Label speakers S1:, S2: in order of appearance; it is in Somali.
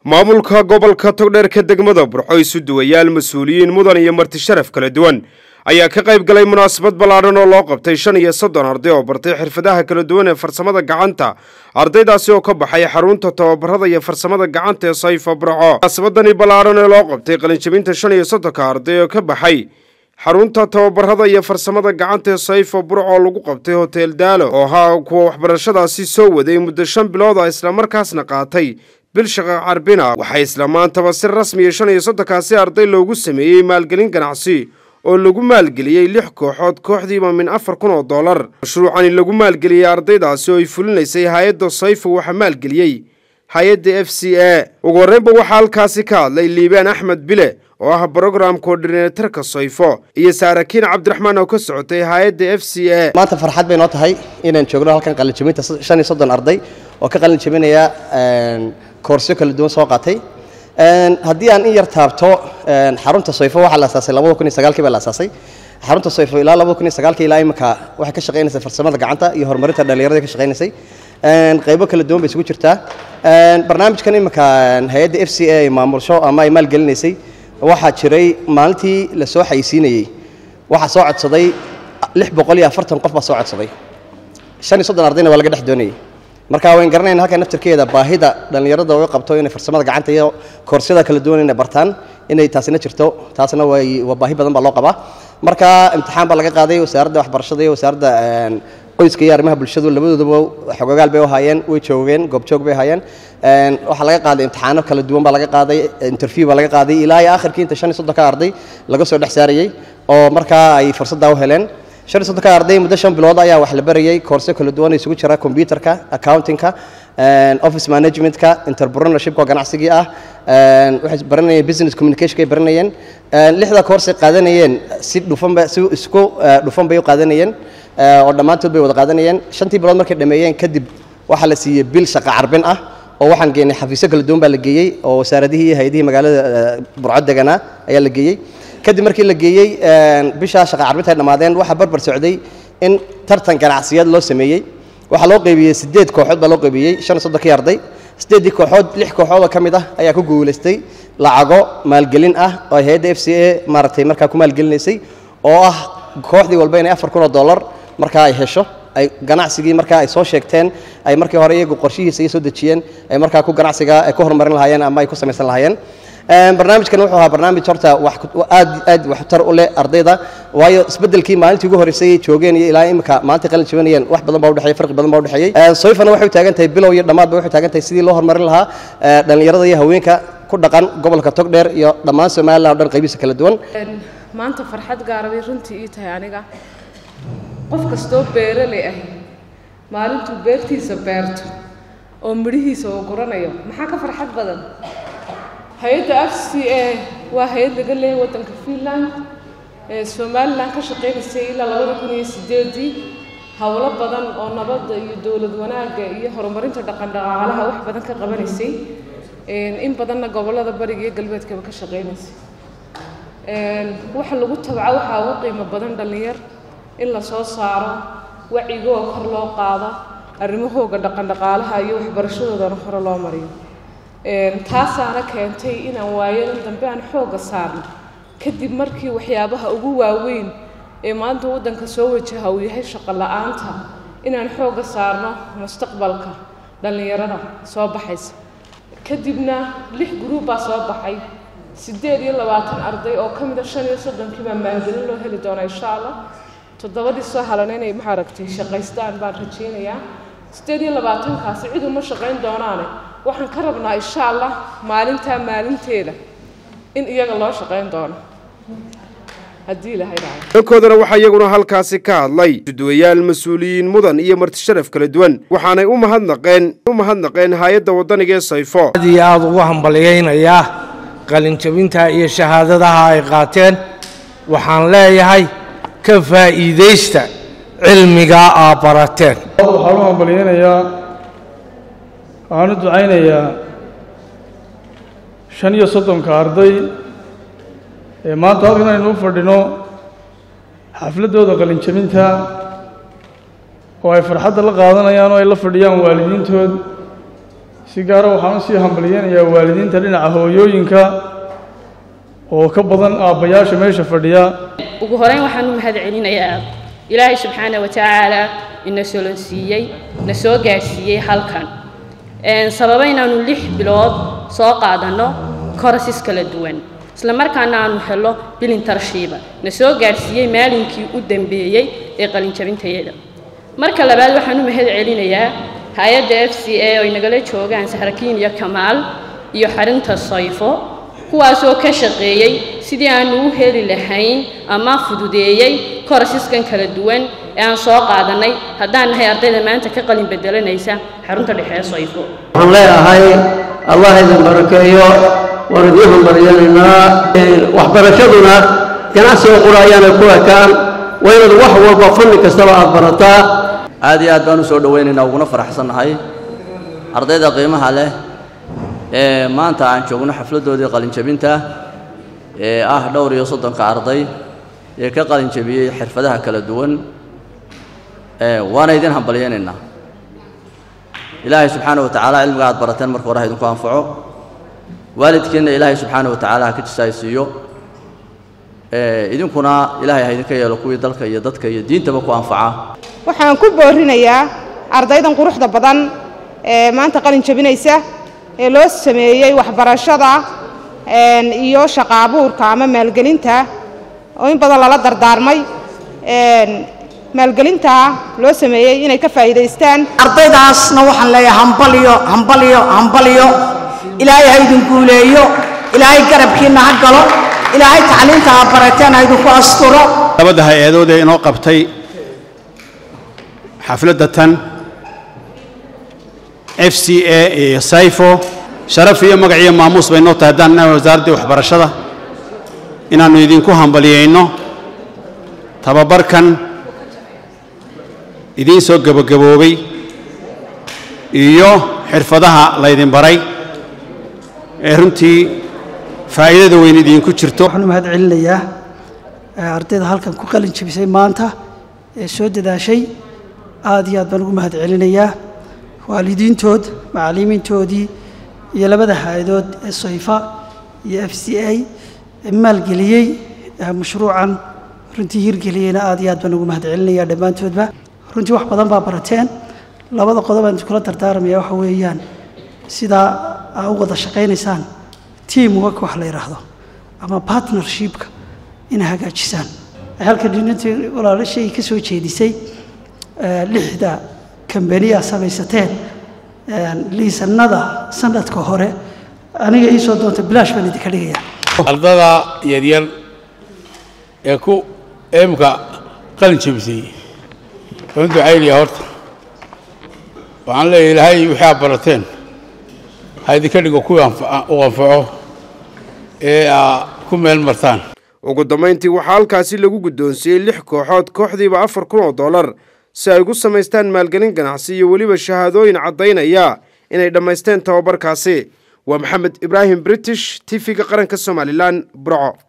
S1: maamulka gobolka togdheerka degmada burco isu duwayaal mas-uuliyiin mudan iyo marti sharaf kala duwan ayaa ka qayb galay munaasabad ballaadhan oo loo qabtay shan iyo soddon arday oo bartay xirfadaha kala duwan ee farsamada gacanta ardaydaasi oo ka baxay xarunta tababarada iyo farsamada gacanta ee sayfa burco munaasabadani ballaadhan ee loo qabtay qalinjabinta shan iyo soddonka arday oo ka baxay xarunta tababarada iyo farsamada gacanta ee sayfa burco oo lagu qabtay hotel daalo oo ahaa kuwa waxbarashadaasi soo waday muddo shan bilood a islamarkaasna qaatay bil shaqa carbina waxaa isla maantaba si rasmiya shan iyo soddonkaasi arday loogu sameeyey maalgelin ganacsi oo lagu maalgeliyey lix kooxood kooxdiiba min afar kun oo dollar mashruucani lagu maalgeliyey ardaydaasi oo ay fulinaysay hay-adda sayfa waxaa maalgeliyey hay-adda f c a ugu horreynba waxaa halkaasi ka hadlay liibaan axmed bile oo ah brogram koordinatorka sayfo iyo saarakiin cabdiraxmaan oo ka socotay hay-adda f c a
S2: maanta farxad bay noo tahay inaan joogno halkan qalinjabinta shan iyo soddon arday oo ka qalin jabinaya koorsyo kala duwan soo qaatay haddii aan in yar taabto xarunta sayfo waxaa la asaasay labada kun iyo sagaalkii baa la asaasay xarunta sayfo ilaa labada kun iyo sagaalkii ilaa imika waxay ka shaqaynaysay farsamada gacanta iyo horumarinta dhallinyarada ka shaqaynaysay qaybo kala duwan bay isugu jirtaa barnaamijkan imika hay-adda f c a ay maamulsho ama ay maalgelinaysay waxaa jiray maalintii la soo xayisiinayey waxaa soo codsaday lix boqol iyo afartan qof baa soo codsaday shan iyo soddon ardayna waa laga dhex doonayay marka wayn garanayna halka naftarkeeda baahida dhallinyarada u qabto inay farsamada gacanta iyo koorsiyada kala duwan inay bartaan inay taasina jirto taasna way waa baahi badan baa loo qabaa marka imtixaan baa laga qaaday wasaaradda waxbarashada iyo wasaaradda qoyska iyo arrimaha bulshadu labadooduba xogagaal bay u haayeen way joogeen goobjoog bay haayeen waxaa laga qaaday imtixaano kala duwan baa laga qaaday interview baa laga qaaday ilaa iyo akhirkii inta shan iyo soddonka arday laga soo dhex saarayey oo markaa ay fursaddaa u heleen shan iyo soddonka arday muddo shan bilood ayaa wax la barayay koorse kala duwan isugu jira computerka accountingka office managementka entrepreneurshipka oo ganacsigii ah waxay baranayeen business communicationka ay baranayeen lixda koorse qaadanayeen si dhufanba si isku dhufan bay u qaadanayeen oo dhammaantood bay wada qaadanayeen shantii bilood markay dhameeyeen kadib waxaa la siiyey bil shaqa carbin ah oo waxaan geenay xafiisyo kala duwan baa la geeyey oo wasaaradihii iyo hay-adihii magaalada burco deganaa ayaa la geeyey kadib markii la geeyey bishaa shaqa carbinta ay dhammaadeen waxaa barbar socday in tartan ganacsiyaed loo sameeyey waxaa loo qaybiyey siddeed kooxood baa loo qaybiyey shan iyo soddonkii arday siddeeddii kooxood lix kooxood oo ka mid ah ayaa ku guulaystay lacago maalgelin ah oo ay hay-adda f c a maaragtay markaa ku maalgelinaysay oo ah kooxdii walba inay afar kun oo dollar markaa ay hesho ay ganacsigii markaa ay soo sheegteen ay markii hore iyagu qorshihiisa iyo soo dejiyeen ay markaa ku ganacsiga ay ku horumarin lahaayeen ama ay ku samaysan lahaayeen barnaamijkan wuxuu ahaa barnaamij horta aad aad waxtar u leh ardayda waayo isbeddelkii maalintii ugu horreysay joogeen iyo ilaa imika maalintii qalin jabanayeen wax badan baa udhexeeyey farqi badan baa udhexeeyey soyfana waxay u taagan tahay bilow iyo dhammaad ba waxay taagan tahay sidii loo horumarin lahaa dhallinyarada iyo haweenka ku dhaqan gobolka togdheer iyo dhammaan somaliland o dhan qaybihiisa kala duwan
S3: maanta farxad gaara bay runtii ii tahay aniga qof kastoo beeraley ah maalintuu beertiisa beerto oo midhihiisa uu guranayo maxaa ka farxad badan hay-adda f c a waa hay-ad laga leeyahay waddanka finland ee somalilan ka shaqaynaysay ilaa labada kun iyo sideedii howlo badan oo nabadda iyo dowlad wanaagga iyo horumarinta dhaqandhaqaalaha wax badan ka qabanaysay in badanna gobollada bariga iyo galbeedkaba ka shaqaynaysay waxa lagu tabco waxaa ugu qiimo badan dhallinyar in la soo saaro wacigoo kor loo qaado arrimahooga dhaqandhaqaalaha iyo waxbarashadoodana hore loo mariyo taasaana keentay inaan waayadan dambe aan xoogga saarno kadib markii waxyaabaha ugu waaweyn ee maanta waddanka soo wajaha uu yahay shaqo la-aanta inaan xoogga saarno mustaqbalka dhallinyarada soo baxaysa kadibna lix gruub baa soo baxay siddeed iyo labaatan arday oo ka mida shan iyo soddonkii baa maalgelin loo heli doonaa insha allah toddobadii soo halan inay maaragtay shaqaystaan baan rajaynayaa siddeed iyo labaatankaasi cid uma shaqayn doonaane waxaan ka rabnaa insha allah maalintaa maalinteeda in iyaga loo shaqayn doono haddii ilahay dhaco
S1: dhankoodana waxaa iyaguna halkaasi ka hadlay suduwayaal mas-uuliyiin mudan iyo martisharaf kala duwan waxaanay u mahadnaqeen u mahadnaqeen hay-adda waddaniga ee sayfo
S4: aad iyo aada ugu hambalyaynayaa qalinjabinta iyo shahaadadaha ay qaateen waxaan leeyahay ka faa'iidaysta cilmigaa aa barateen
S5: waxaan u hambalyaynayaa waxaan u ducaynayaa shan iyo soddonka arday ee maanta halkan aynu u fadhino xafladdooda qalinjabinta oo ay farxadda la qaadanayaan oo ay la fadhiyaan waalidiintood si gaara waxaan usii hambalyeynayaa waalidiinta dhinaca hooyooyinka oo ka badan aabbayaasha meesha fadhiya
S6: ugu horeyn waxaan u mahad celinayaa ilaahay subxaana wa tacaala ina solonsiiyey na soo gaadhsiiyey halkan sababa inaanu lix bilood soo qaadanno korosis kala duwan isla markaana aanu helo bilintarshiiba na soo gaadhsiiyey maalinkii u dambeeyey ee qalinjabintayada marka labaad waxaan u mahad celinayaa hay-adda f c a oo inagala joogaan sahrakiin iyo kamaal iyo xarinta sayfo kuwaasoo ka shaqeeyey sidii aanu u heli lahayn ama fududeeyey korasiskan kala duwan ee aan soo qaadannay haddaan nahay ardayda maanta ka qalin bedelanaysa xarunta dhexe ee sayfo
S7: waxaan leeyahay allah idin barakeeyo waan idiin hambaryanaynaa waxbarashaduna ganacsiga qura ayaana ku ekaan waa inaad wax walba fanni kastaba aad barataa
S2: aad iyo aad baan u soo dhowaynaynaa uguna faraxsannahay ardayda qiimaha leh ee maanta aan joogno xafladdoodii qalinjabinta ee ah dhowr iyo soddonka arday ee ka qalinjabiyey xirfadaha kala duwan waana idin hambalyaynaynaa ilaahay subxaana wa tacaala cilmiga aad barateen marka hore ha idinku anfaco waalidkiinna ilaahay subxaana wa tacaala ha ka jisaaysiiyo idinkuna ilaahay ha idinka yeelo kuwii dalka iyo dadka iyo diintaba ku anfaca
S8: waxaan ku boorinayaa ardaydan quruxda badan ee maanta qalin jabinaysa ee loo sameeyey waxbarashada iyo shaqa abuurka ama maalgelinta oo in badan lala dardaarmay maalgelinta loo sameeyey inay ka faa'iidaystaan
S9: ardaydaasna waxaan leeyahay hambalyo hambalyo hambalyo ilaahay ha idin guuleeyo ilaahay garabkiinna ha galo ilaahay tacliinta ha barateen ha idinku asturo
S10: labada hay-adood ee inoo qabtay xafladda tan f c a iyo sayfo sharaf iyo magac iyo maamuus bay noo tahay haddaan nahay wasaaraddii waxbarashada inaannu idinku hambalyayno tababarkan idiin soo gebagaboobay iyo xirfadaha laydin baray ee runtii faa'iidada weyn idinku jirto
S11: waxaan u mahad celinayaa ardayda halkan ku qalin jabisay maanta ee soo dadaashay aad iyo aad baan ugu mahad celinayaa waalidiintood macallimiintoodii iyo labada hay-adood ee sayfa iyo f c a ee maalgeliyey mashruucan runtii hirgeliyeyna aad iyo aad baan ugu mahad celinayaa dhammaantoodba runtii wax badan baa barateen labada qodob aan iskula dardaarmaya waxa weeyaan sidaa aa u wada shaqaynaysaan team work wax la yidhaahdo ama partnershipka inay hagaajisaan halkan dhinantii walaalashay ka soo jeedisay lixda kambaniyaa samaysateen liisanada sanadka hore aniga ii soo doonta bilaash baan idinka dhigaya
S12: ardada yaryar ee ku eemka qalin jabisay waan ducaynaya horta waxaan leeyahay ilaahay wixii aad barateen ha idinka dhigo kuwii u anfaco ee aa ku meel martaan
S1: ugu dambayntii waxaa halkaasi lagu guddoonsiiyey lix kooxood kooxdiiba afar kun oo dollar si ay ugu samaystaan maalgelin ganacsi iyo weliba shahaadooyin caddaynaya inay dhammaysteen tababarkaasi waa maxamed ibraahim british t v-ga qaranka somalilan burco